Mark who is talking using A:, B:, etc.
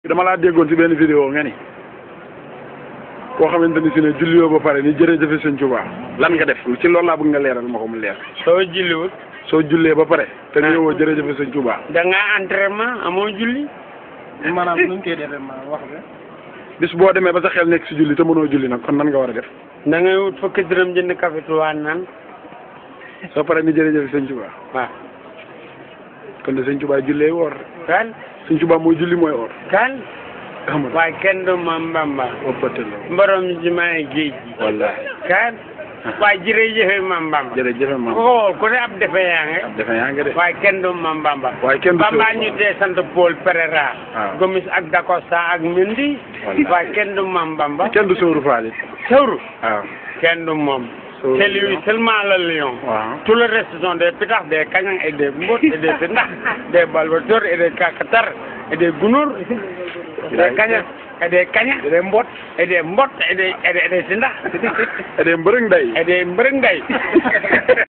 A: dama laa déggoon ci benn vidéo nga ni koo xamante ni si ne julliwoo ba pare ni jërëjëfe sëñ Tuubaa lan nga def ci loolu laa bëgg nga leeral ma ko mu leer
B: soo julliwut
A: soo jullee ba pare te néewoo jërëjëfe sëñ Tuubaa
B: da nga entraînement amoo julli
C: maanaam nu ñu koy defee maanaam wax nga.
A: bis boo demee ba sa xel nekk si julli te mënoo julli nag kon nan nga war a def
B: da ngay wut fukki dërëm jënd café tuwaan naan
A: soo pare ni jërëjëfe sëñ Tuubaa
B: waaw
A: kon de sëñ Tuubaa jullee woor
B: kan
A: sëñ Tuubaa mooy julli mooy woor
B: kan
A: xam nga
B: waaye kenn du ma mbamba
A: woppate la
B: mborom jimaay géej gi
A: wallaahi
B: kan waaye jërëjëfe ma mbamba
A: jërëjëfe
B: ku
A: maam
B: ko xool ku ne ab defe yaa nge
A: defe yaa nga de
B: waaye kenn du ma mbamba
A: waaye kenn du
B: Bamba
A: sëw.
B: ñu dee sant Paul Pereira
A: waaw.
B: Gomis ak Dacosta ak Mendy
A: Wallaay.
B: waaye kenn du ma mbamba
A: kenn du sóoru faal it
B: sawru
A: waaw
B: kenn du moom
A: Sawru
B: c'est lui seulement le lion
A: waaw
B: tout le reste sont des pitax des kañang et des mbot et des pindax des balbators et des kakatar et des gunóor des kañang et des kaña et des mbot et des mbot et des et des et des sindax
A: et des mbërëng day
B: et des mbërëng day